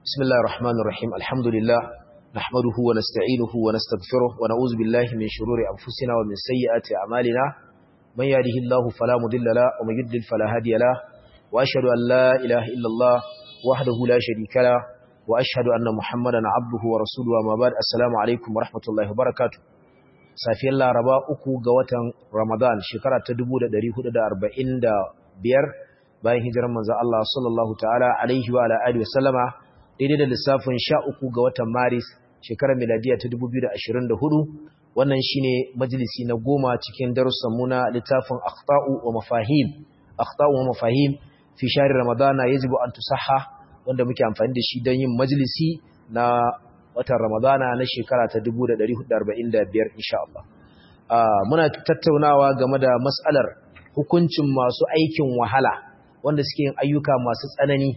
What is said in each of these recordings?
بسم الله الرحمن الرحيم الحمد لله نحمده ونستعينه ونستغفره ونعوذ بالله من شرور أنفسنا ومن سيئات أعمالنا من يهده الله فلا مضل له ومن يضلل فلا هادي له وأشهد أن لا إله إلا الله وحده لا شريك له وأشهد أن محمدا عبده ورسوله وما بعد السلام عليكم ورحمة الله وبركاته safiyar laraba uku ga watan ramadan shekara ta 1445 bayan hijirar manzo Allah sallallahu ta'ala alaihi wa alihi wasallama daidai da lissafin 13 ga watan maris shekarar miladiya ta 2024 wannan shine majalisi na goma cikin darussan mu na littafin akhta'u wa mafahim akhta'u wa mafahim fi shahr ramadana yajibu an tusahha wanda muke amfani da shi don yin majalisi na watan Ramadana na shekara ta 1445 insha Allah. Muna tattaunawa game da matsalar hukuncin masu aikin wahala wanda suke yin ayyuka masu tsanani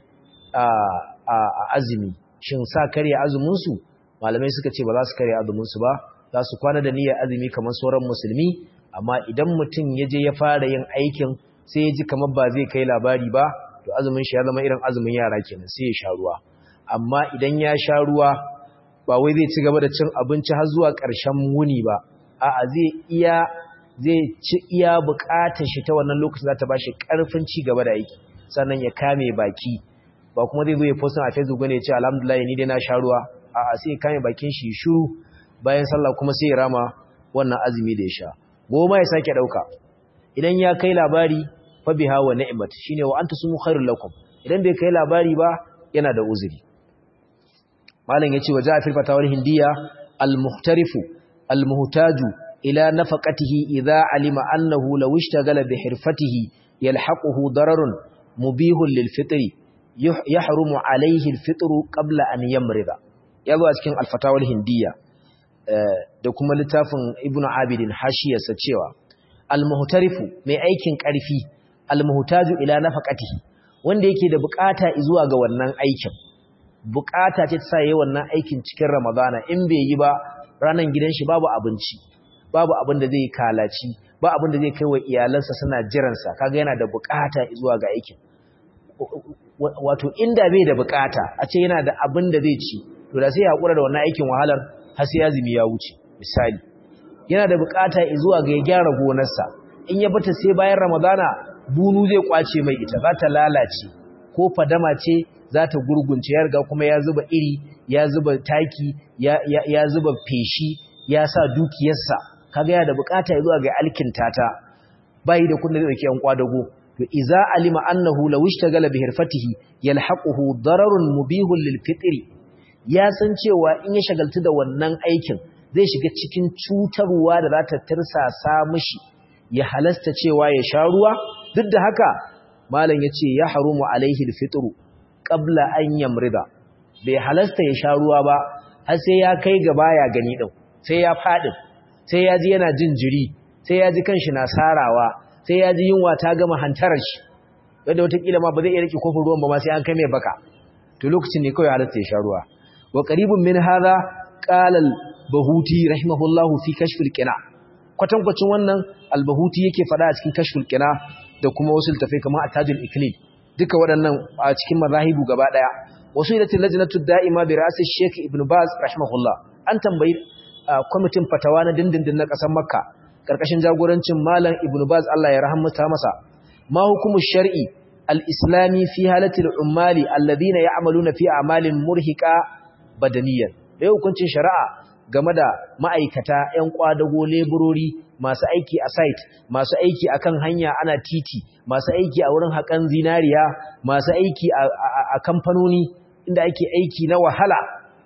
a azumi. Shin sa karya azuminsu? Malamai suka ce ba za su karya azuminsu ba, za su kwana da niyyar azumi kamar sauran musulmi, amma idan mutum ya je ya fara yin aikin sai ya ji kamar ba zai kai labari ba, to azumin shi ya zama irin azumin yara kenan sai ya sha ruwa. Amma idan ya sha ruwa ba wai zai ci gaba da cin abinci har zuwa ƙarshen wuni ba a'a zai iya zai ci iya buƙatar shi ta wannan lokacin za ta bashi ƙarfin ci gaba da aiki sannan ya kame baki ba kuma zai zo ya post a Facebook ne ya ce alhamdulillah ni dai na sha ruwa a'a sai ya kame bakin shi shiru bayan sallah kuma sai ya rama wannan azumi da ya sha goma ya sake dauka idan ya kai labari fa biha wa ni'mat shine wa anta sumu khairul lakum idan bai kai labari ba yana da uzuri malam yace wa ja'a fil fatawar hindiya al-muhtarifu al-muhtaju ila nafaqatihi idha alima annahu law ishtagala bi hirfatihi yalhaquhu dararun mubihun lil fitri yahrumu alayhi al-fitru qabla an yamrida yazo a cikin al-fatawar hindiya da kuma littafin ibnu abidin hashiyarsa cewa al-muhtarifu mai aikin karfi al-muhtaju ila nafaqatihi wanda yake da bukata zuwa ga wannan aikin bukata ce ta sa yi wannan aikin cikin ramadana in bai yi ba ranar gidan shi babu abinci babu abin da zai kalaci ba abin da zai kai wa iyalansa suna jiransa kaga yana da bukata zuwa ga aikin wato inda bai da bukata a ce yana da abin da zai ci to da sai ya hakura da wannan aikin wahalar har sai azumi ya wuce misali yana da bukata zuwa ga ya gyara gonarsa in ya bata sai bayan ramadana bunu zai kwace mai ita za ta lalace ko fadama ce za ta gurgunce ya riga kuma ya zuba iri ya zuba taki ya, ya, ya zuba feshi ya sa dukiyarsa kaga ya da bukata zuwa ga alkinta ta bai da kudin da yake yan kwadago to iza alima annahu law ishtagala bi hirfatihi yalhaquhu dararun mubihun lil fitri ya san cewa in ya shagaltu da wannan aikin zai shiga cikin cutarwa da za ta tirsasa mishi ya halasta cewa ya sha ruwa duk da haka malam yace ya harumu alaihi al fitru qabla an yamrida bai halasta ya sha ruwa ba har sai ya kai ga baya gani din sai ya fadi sai ya ji yana jin jiri sai ya ji kanshi na sarawa sai ya ji yunwa ta gama hantarar shi wanda wataƙila ma ba zai iya rike kofin ruwan ba ma sai an kai mai baka to lokacin ne kawai halasta ya sha ruwa wa qaribun min hadha qala al-bahuti rahimahullahu fi kashf al-qina kwatankwacin wannan al-bahuti yake fada a cikin kashf al-qina da kuma wasu tafai kamar atajul iklil duka waɗannan a cikin mazahibu gaba ɗaya wasu ilatin lajnatu da'ima bi ra'si Sheikh Ibn Baz rahimahullah an tambayi kwamitin fatawa na dindindin na ƙasar Makka karkashin jagorancin Malam Ibn Baz Allah ya rahamta masa ma hukumu shar'i al-islami fi halati al-ummali alladhina ya'maluna fi a'malin murhiqa badaniyan da hukuncin shari'a game da ma'aikata 'yan kwadago leburori masu aiki a site masu aiki akan hanya ana titi masu aiki a wurin haƙan zinariya masu aiki a kamfanoni inda ake aiki na wahala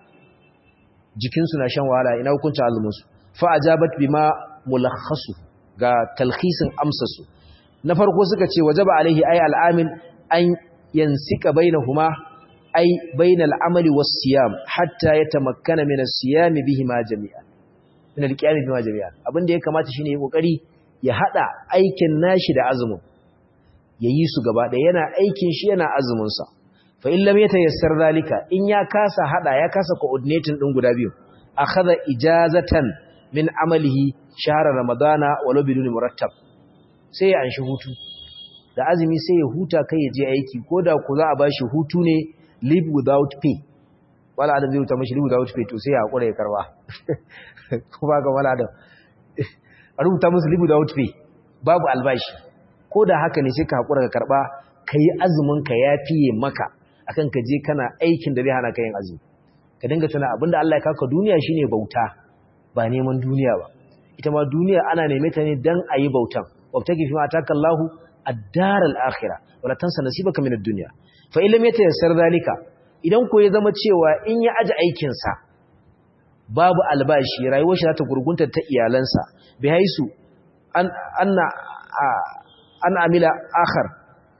jikinsu na shan wahala ina hukuncin azuminsu fa ajabat bima mulakhasu ga talhisin amsasu na farko suka ce wajaba alaihi ay al'amil an yansika bainahuma ay bainal amali was siyam hatta yatamakkana min as-siyam bihima jami'an min al-qiyam bihima jami'an abinda ya kamata shine ya kokari ya hada aikin nashi da azumin yayi su gaba da yana aikin shi yana azumin sa fa in lam yatayassar zalika in ya kasa hada ya kasa coordinating din guda biyu akhadha ijazatan min amalihi shahr ramadana walau bidun murattab sai ya anshi hutu da azumi sai ya huta kai ya je aiki koda ku za a bashi hutu ne live without pay wala adam zai rubuta mashi libu da wuce to sai ya hakura ya karba ko ba ga wala adam a rubuta musu libu da wuce babu albashi ko da haka ne sai ka hakura ka karba kai azumin ka ya fiye maka akan ka je kana aikin da zai hana ka yin azumi ka dinga tana abinda Allah ya kaka duniya shine bauta ba neman duniya ba ita ma duniya ana neme ta ne dan ayi bautan wabtaki fi ma ataka Allahu ad-dar al-akhirah wala tansa nasibaka min ad-dunya fa illam yatayassar zalika idan ko ya zama cewa in ya aji aikin sa babu albashi rayuwar shi za ta gurgunta ta iyalansa bi haisu an anna an amila akhar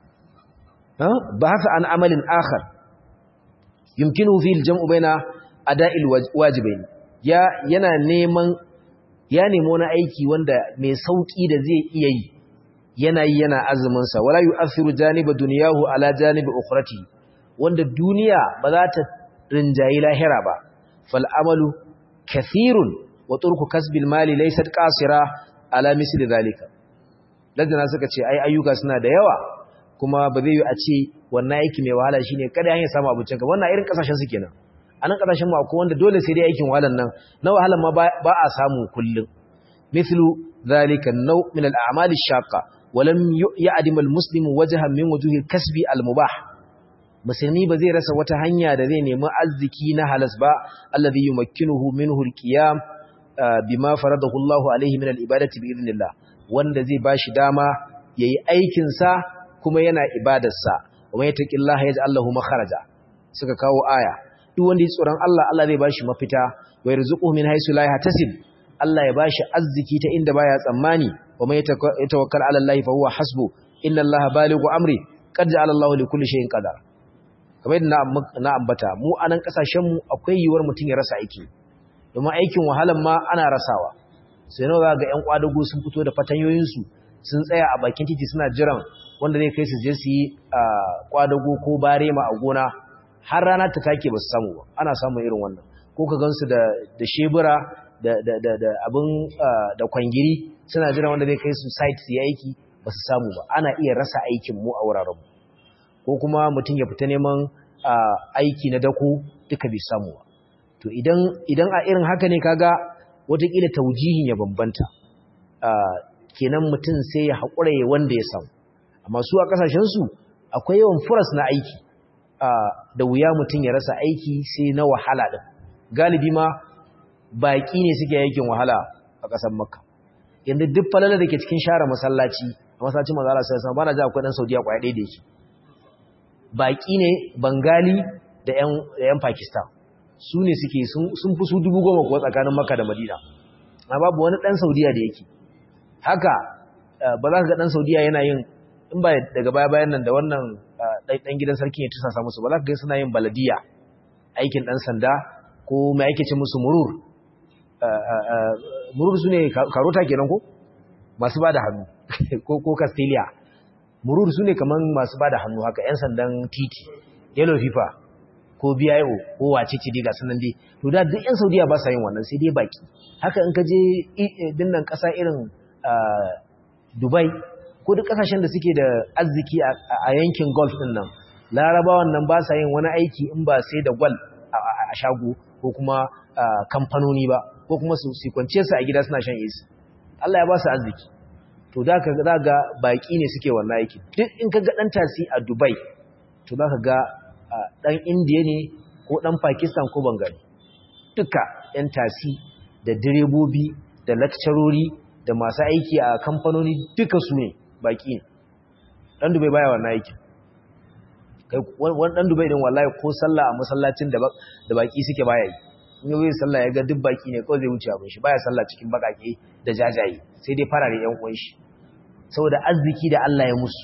ha ba haka an amalin akhar yumkinu fi al-jam'u baina ada'il wajibain ya yana neman ya nemi wani aiki wanda mai sauki da zai iya yi yana yi yana azumin sa wala yu'athiru janiba dunyahu ala janibi ukhrati wanda duniya ba za ta rinjayi lahira ba fal amalu kathirun wa turku kasbil mali laysat qasira ala misli zalika ladana suka ce ai ayyuka suna da yawa kuma ba zai yi a ce wannan aiki mai wahala shine kada hanyar samu abincin ka wannan irin kasashen su kenan a nan kasashen mu akwai wanda dole sai dai aikin wahalan nan na wahalan ma ba a samu kullum mithlu zalika naw min al-a'mal ash-shaqqa wa lam ya'dim al-muslim wajhan min wujuhi kasbi al-mubah musulmi ba zai rasa wata hanya da zai nemi arziki na halas ba alladhi yumakkinuhu minhu al-qiyam bima faradahu Allah alayhi min al-ibadati bi idhnillah wanda zai bashi dama yayi aikin sa kuma yana ibadarsa wa mai taqillaha yaj'al lahu makharaja suka kawo aya duk wanda ya tsoron Allah Allah zai bashi mafita wa yarzuquhu min haythu la yahtasib Allah ya bashi arziki ta inda baya tsammani wa mai tawakkal ala Allah fa huwa hasbu inna Allah balighu amri qad ja'ala Allah li kulli shay'in qadar kamar yadda na ambata mu anan kasashen mu akwai yiwuwar mutum ya rasa aiki domin aikin wahalan ma ana rasawa sai nawa ga ƴan kwadago sun fito da fatanyoyinsu sun tsaya a bakin titi suna jiran wanda zai kai su je su yi kwadago ko barema a gona har rana ta take ba su samu ba ana samun irin wannan ko ka gansu da da shebura da da da da abin da kwangiri suna jiran wanda zai kai su site su yi aiki ba su samu ba ana iya rasa aikin mu a wuraren ko kuma mutum ya fita neman aiki na dako duka bai samu ba to idan idan a irin haka ne kaga watakila taujihin ya bambanta kenan mutum sai ya haƙura ya wanda ya samu amma su a ƙasashensu akwai yawan furas na aiki da wuya mutum ya rasa aiki sai na wahala ɗin galibi ma baƙi ne suke aikin wahala a ƙasar makka yanzu duk falala da ke cikin share masallaci a masallacin mazala sai sama bana ji akwai ɗan saudiya ƙwaya ɗaya da yake baƙi ne bangali da 'yan pakistan su ne suke sun fi su dubu goma kuwa tsakanin makka da madina amma babu wani ɗan saudiya da yake haka ba za ka ga ɗan saudiya yana yin in ba daga baya bayan nan da wannan ɗan gidan sarki ya tusa musu ba za ka ga suna yin baladiya aikin ɗan sanda ko mai ake ce musu murur murur su ne karota kenan ko masu ba da hannu ko castelia murur su ne kamar masu ba da hannu haka 'yan sandan titi yellow fifa ko bio ko wace ce dai ga sunan dai to da duk 'yan saudiya ba sa yin wannan sai dai baki haka in ka je dinnan ƙasa irin dubai ko duk kasashen da suke da arziki a yankin golf din nan larabawan nan ba sa yin wani aiki in ba sai da gwal a shago ko kuma kamfanoni ba ko kuma su kwance su a gida suna shan isi Allah ya ba su arziki to da ka ga baki ne suke wannan aiki duk in ka ga dan tasi a Dubai to za ka ga dan Indiya ne ko dan Pakistan ko Bengali duka yan tasi da direbobi da lakcarori da masu aiki a kamfanoni duka su ne baki ne dan dubai baya wannan aiki kai wani dan dubai din wallahi ko sallah a masallacin da da baki suke baya yi in yau sallah ya ga duk baki ne kawai zai wuce abin shi baya sallah cikin bakake da jajaye sai dai farare yan uwan shi saboda arziki da Allah ya musu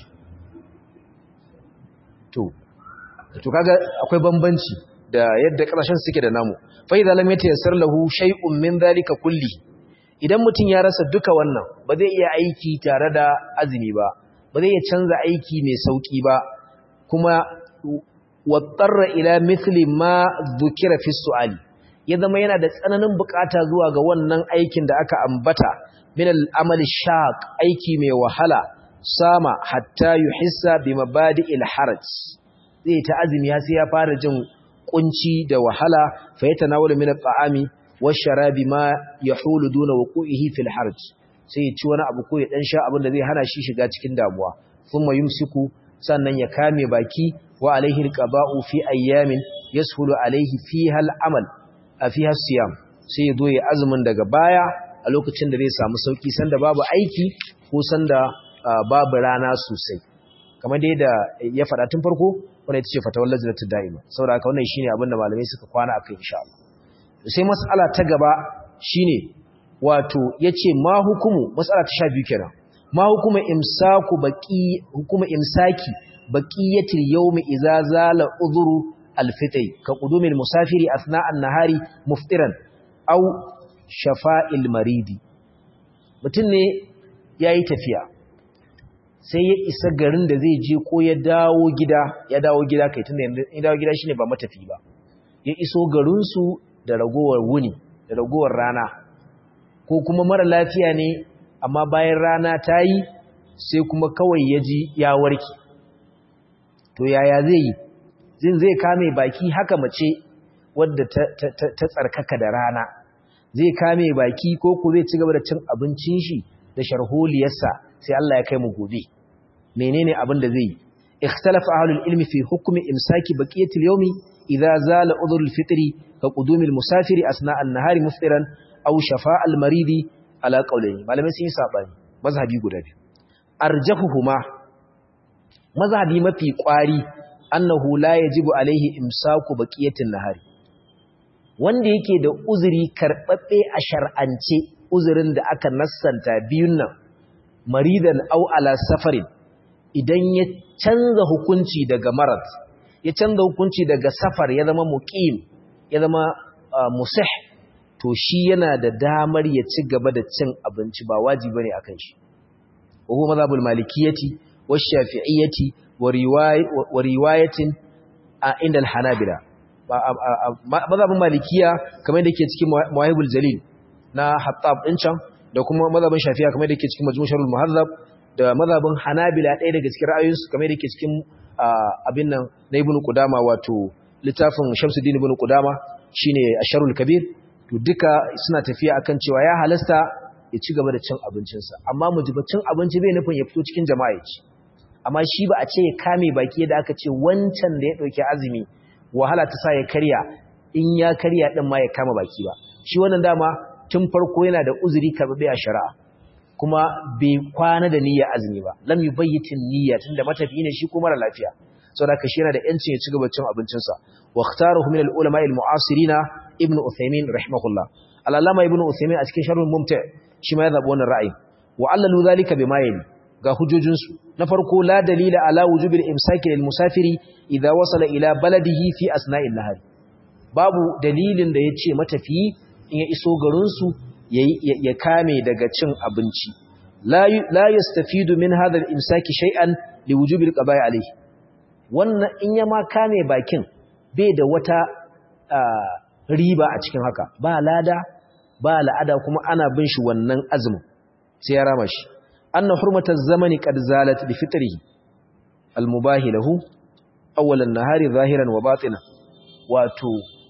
to to kaga akwai bambanci da yadda kasashen suke da namu fa idza lam yatayassar lahu shay'un min dhalika kulli idan mutum ya rasa duka wannan ba zai iya aiki tare da azumi ba ba zai iya canza aiki mai sauki ba kuma wattarra ila mithli ma dhukira fi su'ali ya zama yana da tsananin bukata zuwa ga wannan aikin da aka ambata min al-amal shaq aiki mai wahala sama hatta yuhissa bi mabadi'il haraj zai ta azumi har sai ya fara jin kunci da wahala fa yatanawalu min at-ta'ami wash-sharabi ma yahulu duna wuqu'ihi fil harj sai ya ci wani abu ko ya dan sha abin da zai hana shi shiga cikin damuwa thumma yumsiku sannan ya kame baki wa alaihi al-qada'u fi ayyamin yashulu alaihi fiha al-amal a fiha siyam sai ya zo ya azumin daga baya a lokacin da zai samu sauki sanda babu aiki ko sanda babu rana sosai kamar dai da ya faɗa tun farko wanda ita ce fatawar lajinatul da'ima saboda haka wannan shine abin da malamai suka kwana akai insha Allah sai mas'ala ta gaba shine wato yace ma hukumu mas'ala ta 12 kenan ma hukuma imsaku baqi hukuma imsaki baqiyatil yawmi idza zala udhuru alfitri ka qudumil musafiri athna an-nahari muftiran aw shafa'il maridi mutun ne yayi tafiya sai ya isa garin da zai je ko ya dawo gida ya dawo gida kai tunda ya dawo gida shine ba matafi ba ya iso garinsu da ragowar wuni da ragowar rana ko kuma mara lafiya ne amma bayan rana ta yi sai kuma kawai ya ji ya warke to yaya zai yi zin zai kame baki haka mace wadda ta, tsarkaka da rana zai kame baki ko ku zai ci gaba da cin abincin shi da sharholiyarsa sai Allah ya kai mu gobe menene abin da zai yi ikhtalafa ahlul ilmi fi hukmi imsaki baqiyatil yawmi idza zala udhrul fitri ka qudumil musafiri asna an-nahari muftiran aw shafa' al-maridi ala qawlayn malamai sun yi sabani mazhabi guda biyu arjahuhuma mazhabi mafi kwari annahu la yajibu alaihi imsaku baqiyatin nahari wanda yake da uzuri karbabbe a shar'ance uzurin da aka nassanta biyun nan maridan au ala safarin idan ya canza hukunci daga marat ya canza hukunci daga safar ya zama muqim ya zama musih to shi yana da damar ya ci gaba da cin abinci ba wajibi bane akan shi wa huwa madhabul malikiyati wa shafi'iyyati wa riwayatin inda al-hanabila madhabul malikiya kamar yadda yake cikin mawahibul jalil na hattab din can da kuma mazhabin shafi'a kamar da yake cikin majmu' sharhul muhazzab da mazhabin hanabila ɗaya daga cikin ra'ayoyinsu kamar da yake cikin abin nan na ibnu qudama wato littafin shamsuddin ibnu qudama shine asharul kabir to duka suna tafiya akan cewa ya halasta ya ci gaba da cin abincinsa amma mujibacin abinci bai nufin ya fito cikin jama'a ya ci amma shi ba a ce ya kame baki da aka ce wancan da ya ɗauki azumi wahala ta sa ya karya in ya karya ɗin ma ya kama baki ba shi wannan dama tun farko yana da uzuri karɓaɓɓe a shari'a kuma bai kwana da niyya azumi ba lam yubayyitin niyya tunda matafi ne shi ko mara lafiya saboda ka shi yana da yancin ya ci gaba cin abincinsa wa ikhtaruhu min al-ulama al-mu'asirina ibnu uthaymin rahimahullah al-allama ibnu uthaymin a cikin sharhul mumti shi ma ya zabi wannan ra'ayi wa allalu zalika bima yali ga hujojin su na farko la dalila ala wujubil imsaki lil musafiri idza wasala ila baladihi fi asna'il nahar babu dalilin da yace matafiyi in ya iso garinsu ya kame daga cin abinci la yastafidu min hadha al-imsaki shay'an li wujubi al-qada'i alayhi wannan in ya ma kame bakin bai da wata riba a cikin haka ba lada ba la'ada kuma ana bin shi wannan azumin sai ya rama shi anna hurmataz zamani qad zalat bi fitrihi al-mubahi lahu awwal an-nahari zahiran wa batinan wato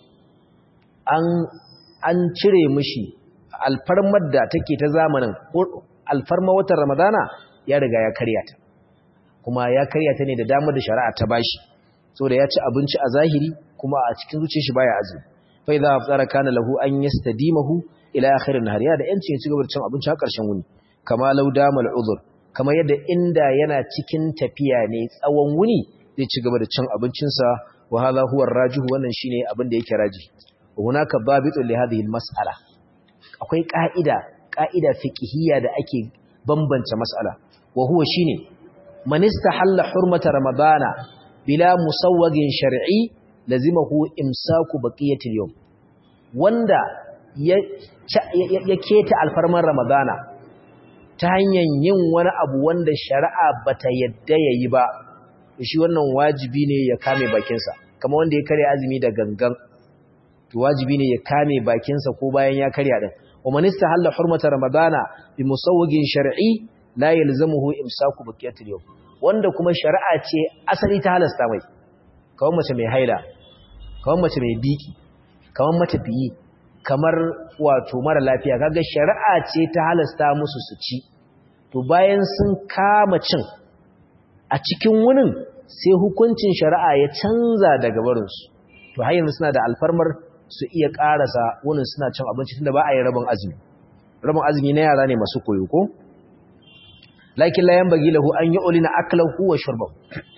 an an cire mishi alfarmar da take ta zamanin alfarma watan ramadana ya riga ya karya ta kuma ya karya ta ne da damar da shari'a ta bashi saboda ya ci abinci a zahiri kuma a cikin zuciyar shi baya azumi fa idza afṭara kana lahu an yastadimahu ila akhir an-nahar ya da yanci ya ci gaba da cin abinci har karshen wuni kama law dama al-udhr kama yadda inda yana cikin tafiya ne tsawon wuni zai ci gaba da cin abincinsa wa hadha huwa ar-rajih wannan shine abin da yake raji hunaka babitun li hadhihi al-mas'ala akwai ka'ida ka'ida fiqhiyya da ake bambance mas'ala wa huwa shine man istahalla hurmata ramadana bila musawwagin shar'i lazimahu imsaku baqiyati al-yawm wanda ya ya keta alfarman ramadana ta hanyar yin wani abu wanda shari'a bata yadda yayi ba shi wannan wajibi ne ya kame bakinsa kamar wanda ya kare azumi da gangan wajibi ne ya kame bakinsa ko bayan ya karya din wa man istahalla hurmata ramadana bi musawwigin shar'i la yalzamuhu imsaku baqiyatil yawm wanda kuma shari'a ce asali ta halasta mai kawai mace mai haila kamar mace mai biki kamar matafiyi kamar wato mara lafiya kaga shari'a ce ta halasta musu su ci to bayan sun kama cin a cikin wunin sai hukuncin shari'a ya canza daga barinsu to har yanzu suna da alfarmar su iya karasa wunin suna cin abinci tunda ba a yi rabin azumi rabin azumi na yara ne masu koyo ko lakin la yanbaghi lahu an yu'lina aklahu wa shurbahu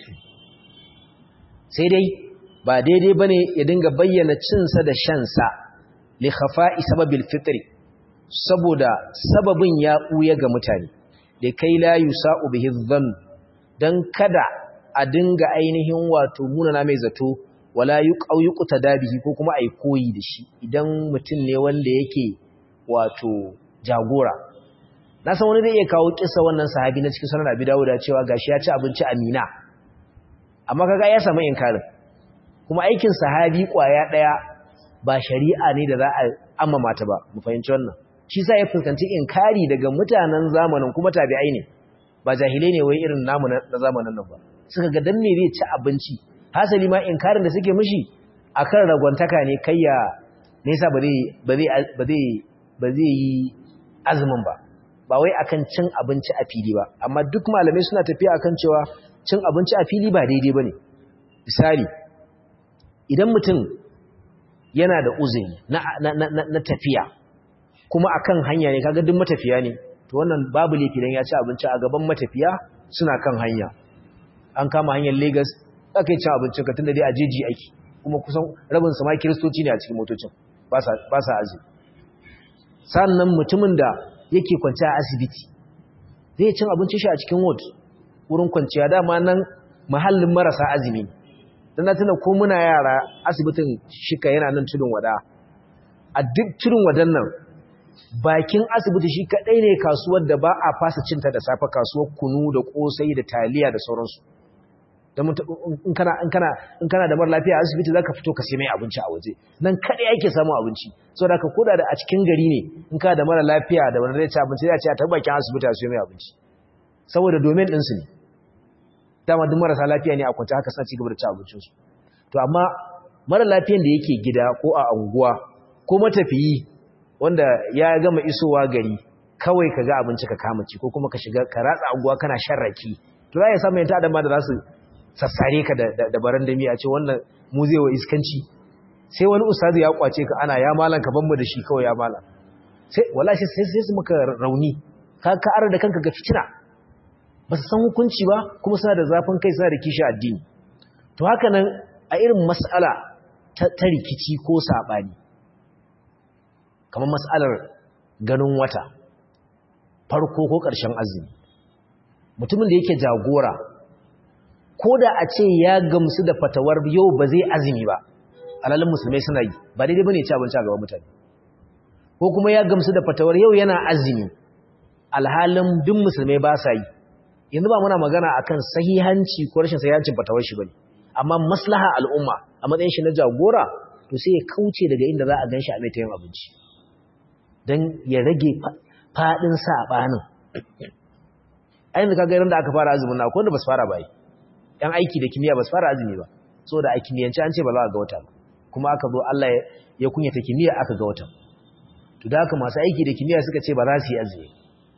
sai dai ba daidai bane ya dinga bayyana cinsa da shansa li khafa'i sababil fitri saboda sababin ya buya ga mutane da kai la yusa'u bihi dhann dan kada a dinga ainihin wato munana mai zato wala yuqau yuqta dabihi ko kuma ai koyi da shi idan mutum ne wanda yake wato jagora na san wani zai iya kawo kissa wannan sahabi na cikin sunan Abi Dawud cewa gashi ya ci abinci a Mina amma kaga ya samu inkarin kuma aikin sahabi kwaya daya ba shari'a ne da za a amma mata ba mu fahimci wannan shi sa ya fuskanci inkari daga mutanen zamanin kuma tabi'ai ne ba jahilai ne wai irin namu na zamanin nan ba suka ga dan me zai ci abinci hasali ma inkarin da suke mishi akan ragwantaka ne kai ya nesa ba zai ba zai ba zai ba zai yi azumin ba ba wai akan cin abinci a fili ba amma duk malamai suna tafiya akan cewa cin abinci a fili ba daidai bane misali idan mutum yana da uzuri na, na, na, na tafiya kuma akan hanya ne kaga duk matafiya ne to wannan babu laifi dan ya ci abinci a gaban matafiya suna kan hanya an kama hanyar Lagos aka yi cin abinci ka tunda dai a jeji aiki kuma kusan rabin su ma kiristoci ne a cikin motocin ba sa ba sa azumi sannan mutumin da yake kwanciya a asibiti zai cin abincin shi a cikin ward wurin kwanciya dama nan mahallin marasa azumi dan na tuna ko muna yara asibitin shika yana nan tudun wada a duk tudun wadan nan bakin asibiti shi kadai ne kasuwar da ba a fasa cinta da safe kasuwar kunu da kosai da taliya da sauransu dan in kana in kana in kana da mar lafiya a asibiti zaka fito ka sai mai abinci a waje nan kadai yake samu abinci saboda ka koda da a cikin gari ne in ka da mara lafiya da wanda zai ci abinci zai ci a tabbakin asibiti a sai mai abinci saboda domin din su ne dama duk marasa lafiya ne a kwance haka suna ci gaba da ci abincinsu to amma mara lafiyan da yake gida ko a anguwa ko matafiyi wanda ya gama isowa gari kawai ka ga abinci ka kama ci ko kuma ka shiga ka ratsa anguwa kana shan raki to za ya samu yanta adama da za su sassare ka da barandami a ce wannan mu zai wa iskanci sai wani ustazi ya kwace ka ana ya malan ka ban mu da shi kawai ya malan sai wallahi sai sai su maka rauni ka ka arar da kanka ga fitina ba su san hukunci ba kuma suna da zafin kai suna da kishi addini to haka nan a irin mas'ala ta rikici ko saɓani kamar mas'alar ganin wata farko ko ƙarshen azumi mutumin da yake jagora ko da a ce ya gamsu da fatawar yau ba zai azumi ba alalin musulmai suna yi ba daidai ba ne ci abinci a gaban mutane ko kuma ya gamsu da fatawar yau yana azumi alhalin duk musulmai ba sa yi yanzu ba muna magana akan sahihanci ko rashin sahihancin fatawar shi bane amma maslaha al'umma a matsayin shi na jagora to sai ya kauce daga inda za a ganshi a mai tayin abinci dan ya rage fadin sabanin ayin da kaga da aka fara azumin na ko wanda basu fara ba yi yan aiki da kimiyya basu fara azumi ba saboda a kimiyyance an ce ba za a ga wata ba kuma aka zo Allah ya kunyata kimiyya aka ga wata to da haka masu aiki da kimiyya suka ce ba za su yi azumi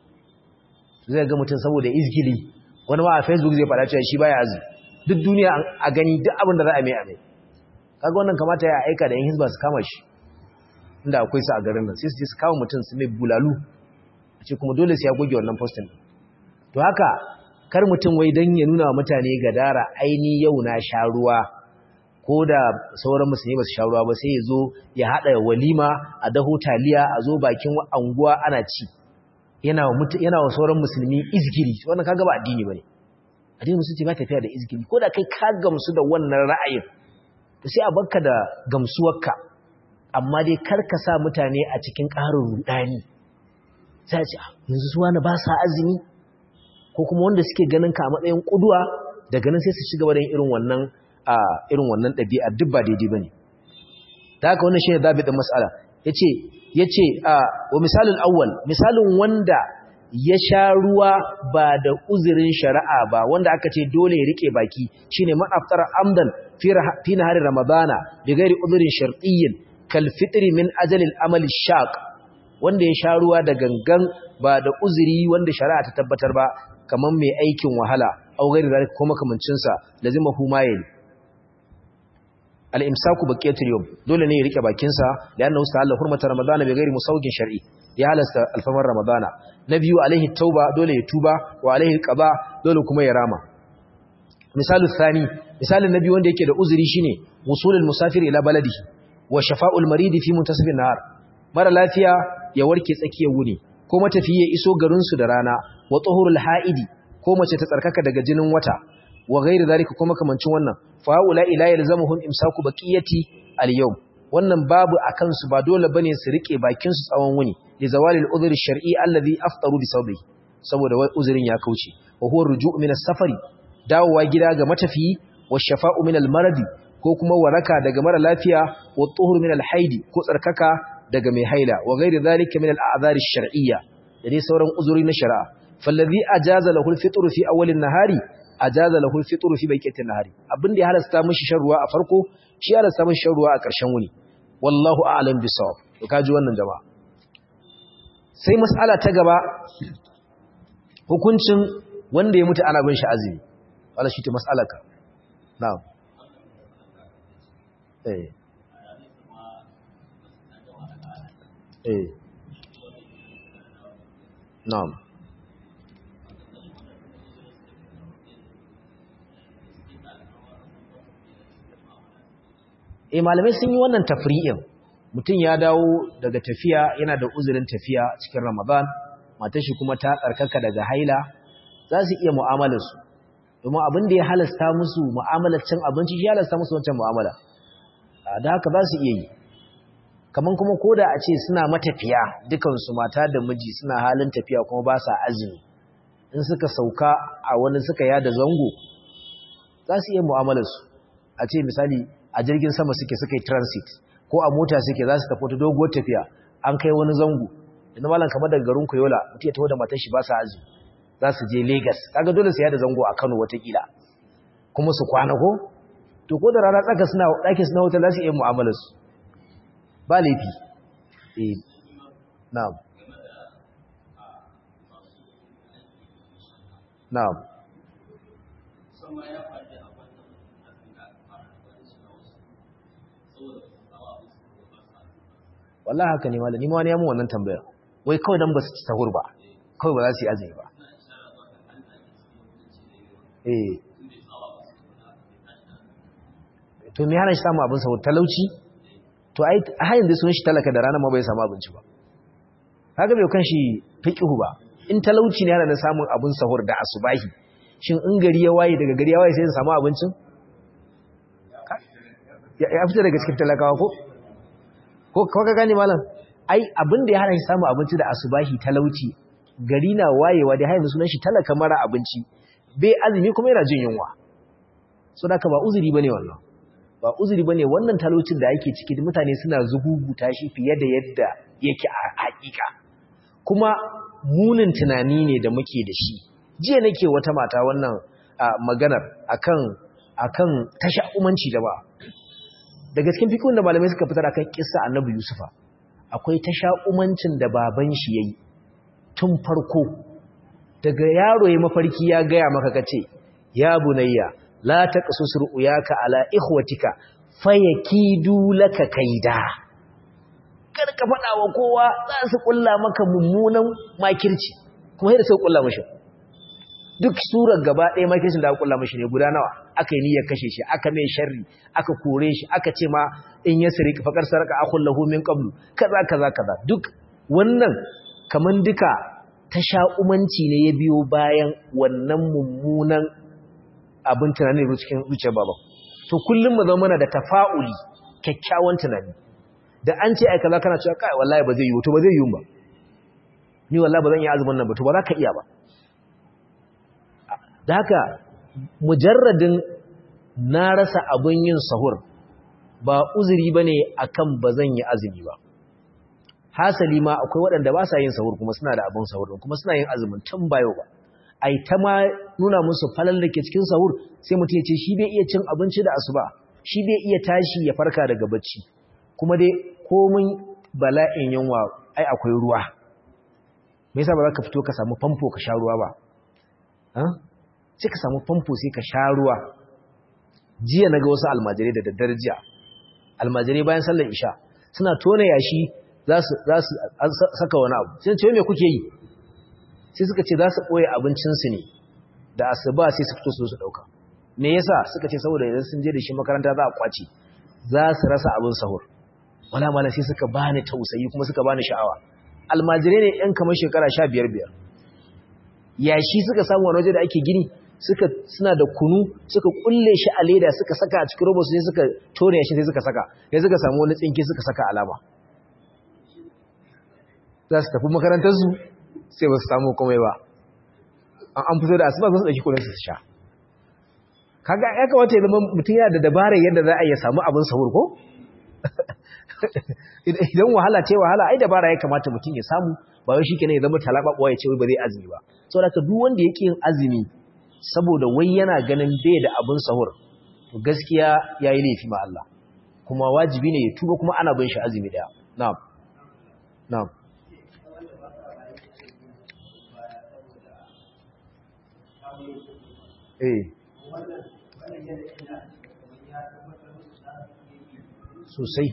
zai ga mutum saboda izgili wani ma a facebook zai faɗa cewa shi baya azumi duk duniya a gani duk abin da za a mai a mai kaga wannan kamata ya aika da yan hizba su kama shi inda akwai su a garin nan sai su je su kama mutum su mai bulalu a ce kuma dole sai ya goge wannan postin to haka kar mutum wai dan ya nuna wa mutane gadara aini yau na sha ruwa ko da sauran musulmi ba su sha ruwa ba sai ya zo ya haɗa walima a daho taliya a zo bakin anguwa ana ci yana wa sauran musulmi izgiri wannan kaga ba addini bane addini musulmi ba tafiya da izgiri ko da kai ka gamsu da wannan ra'ayin to sai a barka da gamsuwarka amma dai kar ka sa mutane a cikin ƙarin rudani sai a ce yanzu su wani ba sa azumi ko kuma wanda suke ganin ka a matsayin kuduwa daga nan sai su shiga da irin wannan a irin wannan ɗabi'a duk ba daidai bane da haka wannan shine zabi din mas'ala yace yace a wa misalul awwal misalin wanda ya sha ruwa ba da uzurin shari'a ba wanda aka ce dole ya rike baki shine man aftara amdan fi nahari ramadana bi ghairi udhrin shartiyyin kal fitri min ajali al-amal shaq wanda ya sha ruwa da gangan ba da uzuri wanda shari'a ta tabbatar ba kaman mai aikin wahala au ghairi zalika ko makamancin sa lazima huma yayi al-imsaku baqiyatul yawm dole ne ya rike bakin sa lianna ustahalla hurmata ramadana bi ghairi musawwigin shar'i ya halasta alfamar ramadana na biyu alaihi tauba dole ya tuba wa alaihi qada dole kuma ya rama misalul thani misalin nabi wanda yake da uzuri shine wusulul musafir ila baladihi wa shafa'ul marid fi muntasifin nahar mara lafiya ya warke tsakiyar wuni ko matafiye iso garin su da rana wa tuhurul haidi ko mace ta tsarkaka daga jinin wata wa ghairi zalika kuma kamancin wannan fa ula ila yalzamuhum imsaku baqiyati al-yawm wannan babu akan su ba dole bane su rike bakin su tsawon wuni li zawalil udhri shar'i alladhi aftaru bi sawbihi saboda uzurin ya kauce wa huwa ruju' min as-safari dawowa gida ga matafiyi wa shafa'u min al-maradi ko kuma waraka daga mara lafiya wa tuhur min al-haidi ko tsarkaka daga mai haila wa ghairi dhalika min al-a'dhar ash-shar'iyya da dai sauran uzuri na shari'a fallazi ajaza lahu al-fitr fi awwal an-nahari ajaza lahu al-fitr fi baqiyati an-nahari abinda ya halasta mishi shan ruwa a farko shi ya halasta mishi shan ruwa a ƙarshen wuni wallahu a'lam bisawab to kaji wannan jama'a sai mas'ala ta gaba hukuncin wanda ya mutu ana bin shi azumi wala shi ta mas'alaka na'am eh eh na'am eh malamai sun yi wannan tafri'in mutum ya dawo daga tafiya yana da uzurin tafiya cikin ramadan matar shi kuma ta tsarkaka daga haila za su iya mu'amalarsu domin abin da ya halasta musu mu'amalar cin abinci shi halasta musu wancan mu'amala da haka za su iya yi kamar kuma koda a ce suna matafiya dukansu mata da miji suna halin tafiya kuma ba sa azumi in suka sauka a wani suka yada zango za su iya mu'amalarsu a ce misali a jirgin sama suke suka yi transit ko a mota suke za su tafi wata doguwar tafiya an kai wani zango inda malam kamar daga garin koyola mutum ya taho da matar shi ba sa azumi za su je Legas kaga dole su yada zango a Kano watakila kuma su kwana ko to ko da rana tsaka suna ɗakin suna hotel za su iya mu'amalar su ba laifi eh na'am na'am wallahi haka ne malami ma wani ya mu wannan tambaya wai kawai dan ba su ci sahur ba kawai ba za su yi azumi ba eh to me hana shi samu abin sahur talauci to ai hayin da sun shi talaka da rana ma bai samu abinci ba kaga bai kan shi fiqhu ba in talauci ne yana da samun abin sahur da asubahi shin in gari ya waye daga gari ya waye sai ya samu abincin ya fita daga cikin talakawa ko ko ka gane malam ai abin da ya hana shi samu abinci da asubahi talauci gari na wayewa da hayin sunan shi talaka mara abinci bai azumi kuma yana jin yunwa so da ka ba uzuri bane wannan ba uzuri bane wannan talaucin da yake ciki mutane suna zuguguta shi fiye da yadda yake a hakika kuma munin tunani ne da muke da shi jiya nake wata mata wannan maganar akan akan tasha'umanci da ba daga cikin fikun da malamai suka fitar akan kissa annabi yusufa akwai tasha'umancin da baban shi yayi tun farko daga yaro ya mafarki ya gaya maka kace ya bunayya la taqsus ru'yaka ala ikhwatika fayakidu laka kaida kar ka fada wa kowa za su kulla maka mummunan makirci kuma sai da sai kulla mishi duk surar gaba ɗaya makircin da aka kulla mishi ne guda nawa aka yi niyyar kashe shi aka mai sharri aka kore shi aka ce ma in ya sirri fakar saraka akhul lahu min qablu kaza kaza kaza duk wannan kaman duka tasha'umanci ne ya biyo bayan wannan mummunan abin tunani da cikin zuciyar baba to kullum mu zama mana da tafa'uli kyakkyawan tunani da an ce ai kaza kana cewa kai wallahi ba zai yi to ba zai yi ba ni wallahi ba zan yi azumin nan ba to ba za ka iya ba da haka mujarradin na rasa abin yin sahur ba uzuri bane akan ba zan yi azumi ba hasali ma akwai waɗanda ba sa yin sahur kuma suna da abin sahur kuma suna yin azumin tun bayo ba ai ta ma nuna musu falal da ke cikin sahur sai mutum ya ce shi bai iya cin abinci da asuba shi bai iya tashi ya farka daga bacci kuma dai komin bala'in yunwa ai akwai ruwa me yasa ba za ka fito ka samu famfo ka sha ruwa ba sai ka samu famfo sai ka sha ruwa jiya na ga wasu almajirai da daddare jiya almajirai bayan sallar isha suna tona yashi za su saka wani abu sai ce me kuke yi sai suka ce za su ɓoye abincinsu ne da asuba sai su fito su su ɗauka me yasa suka ce saboda idan sun je da shi makaranta za a kwace za su rasa abin sahur wala mala sai suka bani tausayi kuma suka bani sha'awa almajirai ne yan kamar shekara sha biyar biyar yashi suka samu wani waje da ake gini suka suna da kunu suka kulle shi a leda suka saka a cikin robo sai suka tone yashi sai suka saka sai suka samu wani tsinke suka saka alama za su tafi makarantarsu sai ba su samu komai ba an fito da asuba za su ɗauki kudin su sha kaga ya kamata ya zama mutum yana da dabarar yadda za a iya samu abin sahur ko idan wahala ce wahala ai dabara ya kamata mutum ya samu ba wai shikenan ya zama talababuwa ya ce wai ba zai azumi ba saboda ka duk wanda yake yin azumi saboda wai yana ganin bai da abin sahur to gaskiya yayi laifi ma Allah kuma wajibi ne ya tuba kuma ana bin shi azumi daya na'am na'am eh sosai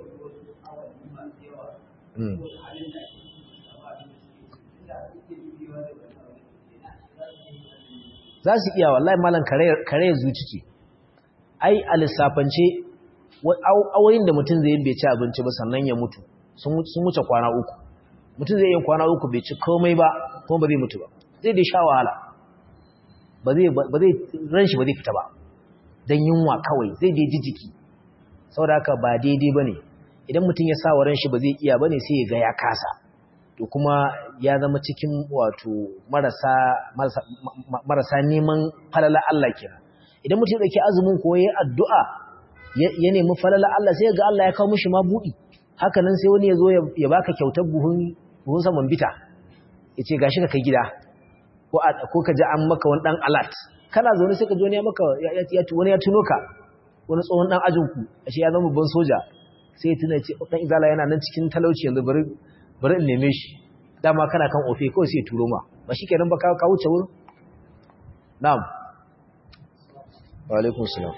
za su iya wallahi malam kare zuci ce ai a lissafance awoyin da mutum zai bai ci abinci ba sannan ya mutu sun wuce kwana uku mutum zai yi kwana uku bai ci komai ba kuma ba zai mutu ba zai dai sha wahala ba zai ran shi ba zai fita ba don yunwa kawai zai dai ji jiki saboda haka ba daidai ba ne idan mutum ya sa wa ran shi ba zai iya ba ne sai ya ga ya kasa to kuma ya zama cikin wato marasa marasa neman falala Allah kenan idan mutum ya dauki azumin ko yayin addu'a ya nemi falala Allah sai ga Allah ya kawo mishi ma budi haka nan sai wani ya zo ya baka kyautar buhun buhun saman bita yace gashi ka kai gida ko ko ka ji an maka wani dan alert kana zaune sai ka ji wani ya maka wani ya tuno ka wani tsohon dan ajinku ashe ya zama babban soja sai ya tuna ce dan izala yana nan cikin talauci yanzu bari bari in neme shi dama kana kan ofe kawai sai turo ma ba shi kenan ba ka wuce wurin na'am wa alaikum salam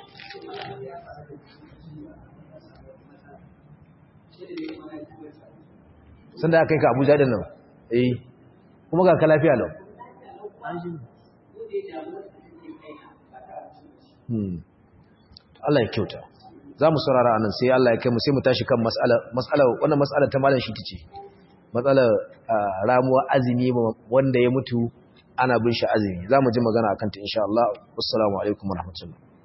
sun da aka yi ka abuja da nan eh kuma ga ka lafiya lau Allah ya kyauta za mu saurara anan sai Allah ya kai mu sai mu tashi kan mas'ala wannan mas'ala ta malam shi tace matsalar ramuwa azumi wanda ya mutu ana bin shi azumi za mu ji magana akan ta insha Allah assalamu alaikum warahmatullahi